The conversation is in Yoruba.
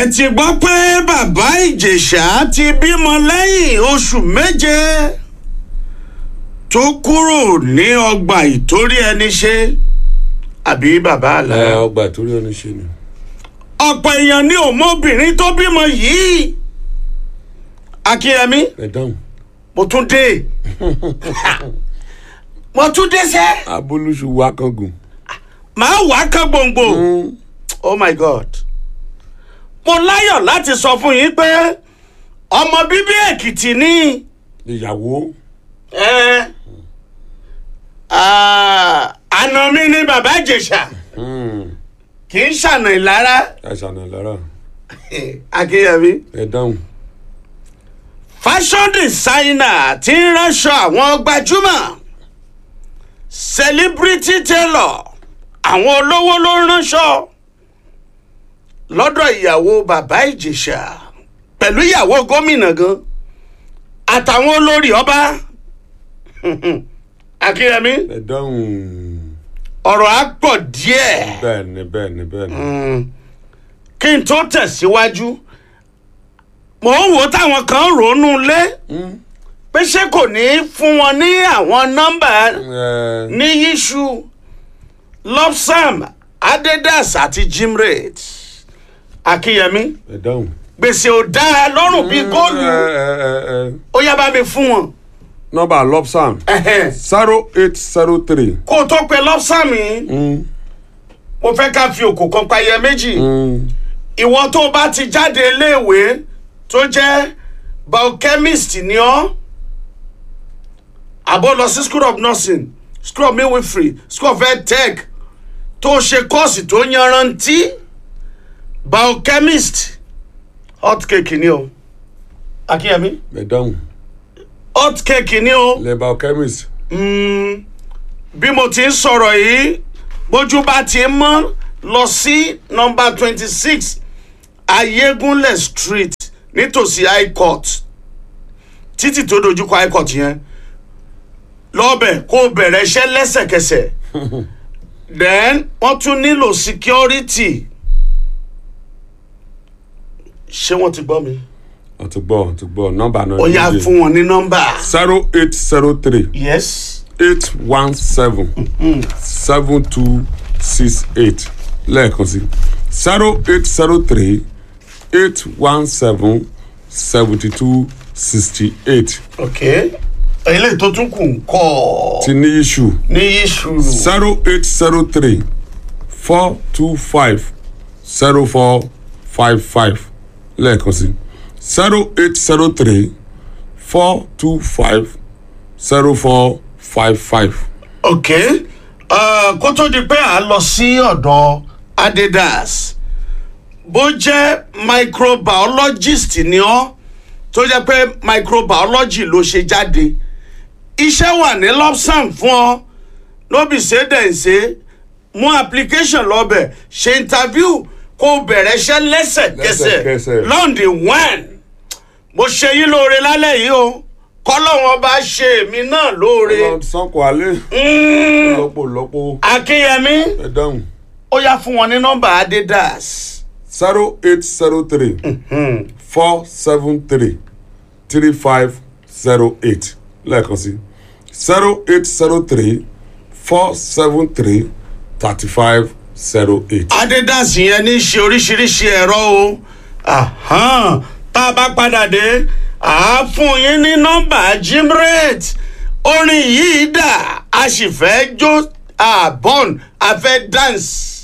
ẹ ti gbọ́ pé bàbá ìjẹ̀ṣà ti bímọ lẹ́yìn oṣù méje tó kúrò ní ọgbà ìtórí ẹni ṣe àbí bàbá àlá. ẹ ọgbà ìtòrí ẹni ṣe ni. ọ̀pọ̀ èèyàn ní òmóbìnrin tó bímọ yìí akínyẹmí ẹ dáhùn. mo tún dé mo tún dé sẹ́ abolúṣu wa kan gùn. màá wá kán gbòǹgbò oh my god mo láyọ̀ láti sọ fún yín pé ọmọ bíbí èkìtì ní ìyàwó. ẹ ah, àna mi ní bàbá ìjẹ̀ṣà kì í ṣàna ìlara ẹ ṣàna lára. akínyẹmí ẹ dáhùn. fashion designer tí ń ránṣọ àwọn gbajúmọ̀ celebrity tailor àwọn olówó ló ń ránṣọ lọ́dọ̀ ìyàwó bàbá ìjẹ̀ṣà pẹ̀lú ìyàwó gómìnà gan àtàwọn olórí ọba akínyẹmí ẹ dáhùn. ọ̀rọ̀ á pọ̀ díẹ̀ bẹ́ẹ̀ ni bẹ́ẹ̀ ni bẹ́ẹ̀ ni. kí n tó tẹ̀síwájú mò ń wò táwọn kan ronú lé pé ṣé kò ní í fún wọn ní àwọn nọ́mbà ẹ ní yíṣu lopsam adedas àti jimrate akínyẹmí ẹ dáhùn. gbèsè ò dáa lọ́rùn bíi góòlù ẹ ẹ ẹ ẹ ó yá bá mi fún wọn nọ́mbà lopsam Ẹhẹ́n. zero eight zero three. kó o tó pe lopsam yìí mo fẹ́ ká fi òkò kan payẹ méjì ìwọ tó o bá ti jáde iléèwé tó jẹ́ biochemist ni ọ́ àbọ̀ lọ sí school of nursing school of midwifery school of health tech tó ṣe kọ́ọ̀sì tó yanrantí biochemist hot cake ni o akínyẹmí ẹ dáhùn. hot cake ni o leba chemist. Mm, bí mo ti ń sọ̀rọ̀ yìí bójú bá ti ń mọ́ lọ sí nọmba twenty six ayégunlẹ̀ street nítòsí high court títì tó dojúkọ high court yẹn lọ́bẹ̀ kó o bẹ̀rẹ̀ iṣẹ́ lẹ́sẹ̀kẹsẹ̀ then wọ́n tún nílò security ṣé wọ́n ti gbọ́ mi ọ ti gbọ́ ọ ti gbọ́ nọ́mbà náà. ó yá fún wọn ní nọ́mbà zero eight zero three yes eight one seven seven two six eight lẹ́ẹ̀kan sí zero eight zero three eight one seven seventy two sixty eight ok eléyìí tó tún kù ń kọ́ ọ. ti ní issue ní iṣu zero eight zero three four two five zero four five five lẹ́ẹ̀kan sí zero eight zero three four two five zero four five five. ok uh, kó tó di pé à ń lọ sí ọ̀dọ̀ adidas bó jẹ́ microbiologist ni ọ́ tó jẹ́ pé microbiology ló ṣe jáde iṣẹ́ wà ní lopsam fún ọ lóbi ṣe dẹ̀ ń ṣe mú application lọ́bẹ̀ ṣe interview kó o bẹ̀rẹ̀ iṣẹ́ lẹ́sẹ̀kẹsẹ̀ Lẹ́sẹ̀kẹsẹ̀. lọ́ndì one mo ṣe yín lóore lálẹ́ yìí o kọ́lọ́wọ́n bá ṣe èmi náà lóore. sanko alẹ́ Mm, lọ́pọ̀lọpọ̀ akínyẹmí ẹ dáhùn ó yá fún wọn ní nọ́mbà adidas. zero eight zero three four seven three three five zero eight lẹ́ẹ̀kan sí zero eight zero three four seven three thirty five zero eight. adidas yẹn ní í ṣe oríṣiríṣi ẹ̀rọ o Ahan, tá a bá padà dé à á fún yín ní nọ́mbà jimrate orin yìí dà a sì fẹ́ jó àbọ̀n a fẹ́ dance.